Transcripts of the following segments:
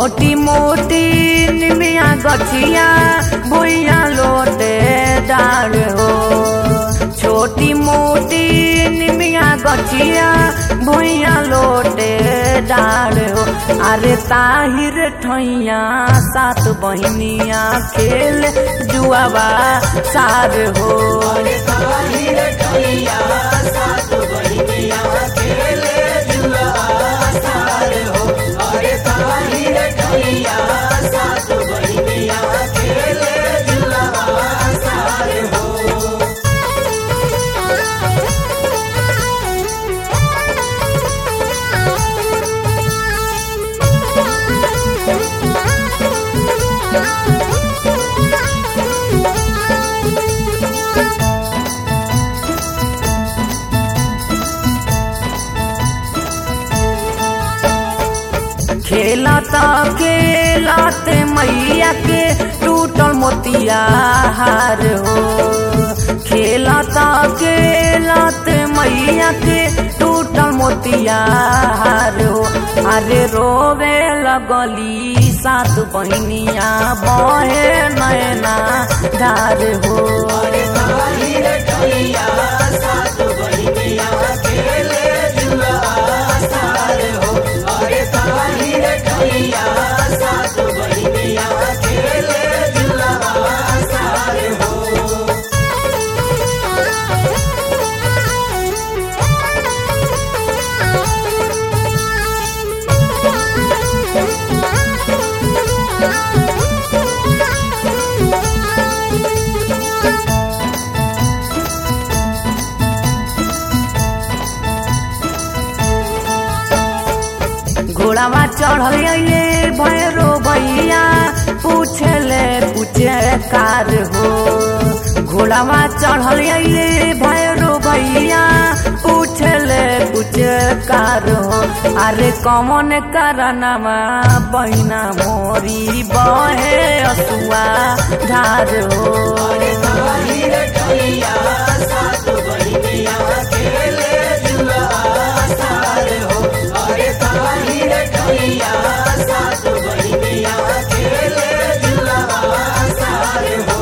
छोटी मोटी निमिया गछिया भुइया लोटे डार हो छोटी मोटी निमिया गछिया भुइया लोटे डार हो अरे ताहिर ठैया सात बहिनिया खेल जुआवा सार हो अरे ताहिर ठैया सात बहिनिया खेल जुआवा सार हो अरे ताहिर ठैया सात बहिनिया खेल जुआवा सार हो खेलता खेलत मैया के टूटल मोतिया हार हो खेलता खेलत मैया के टूटल मोतिया हार हो अरे रोवे लगली सात बहनिया बहे नैना धार हो अरे ताहिर ठैया सात बहनिया खेले जुआ सार हो अरे ताहिर ठैया सात बहनिया खेले जुआ सार हो घोड़ावा चढ़ल ये भैरो भैया पूछले पूछे कार हो घोड़ावा चढ़ल ये भैरो भैया पूछले पूछे कार हो अरे कौन करनवा बहिना मोरी बहे असुआ धार हो अरे ताहिर ठैया सात बहिनिया खेले जुआ सार हो अरे ताहिर ठैया सात बहिनिया खेले जुआ सार हो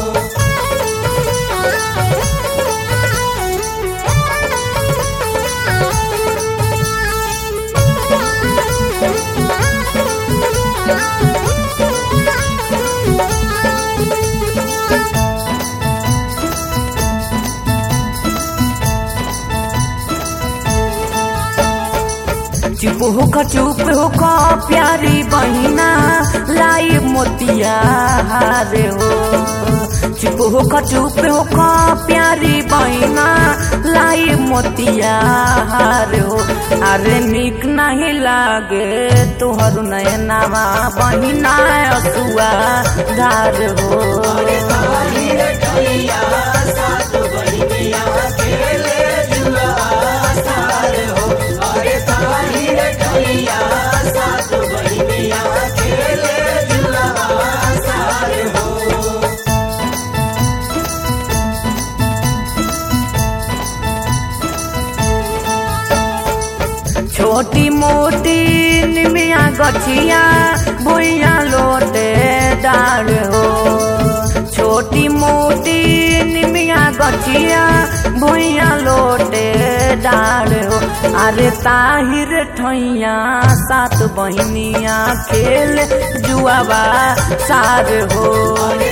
चुप होक चुप होक प्यारी बहिना लाई मोतिया हारे हो चुप होक चुप होक प्यारी बहिना लाई मोतिया हारे हो अरे निक नहीं लागे तोहर नयनावा बहिना असुआ धार हो अरे ताहिर ठैया सात बहिनिया खेले जुआ सार हो अरे ताहिर ठैया सात बहिनिया खेले जुआ सार हो छोटी मोटी निमिया गछिया भुइया लोटे डार हो छोटी मोटी निमिया गछिया भुइया लोटे डार हो अरे ताहिर ठैया सात बहिनिया खेल जुआवा सार हो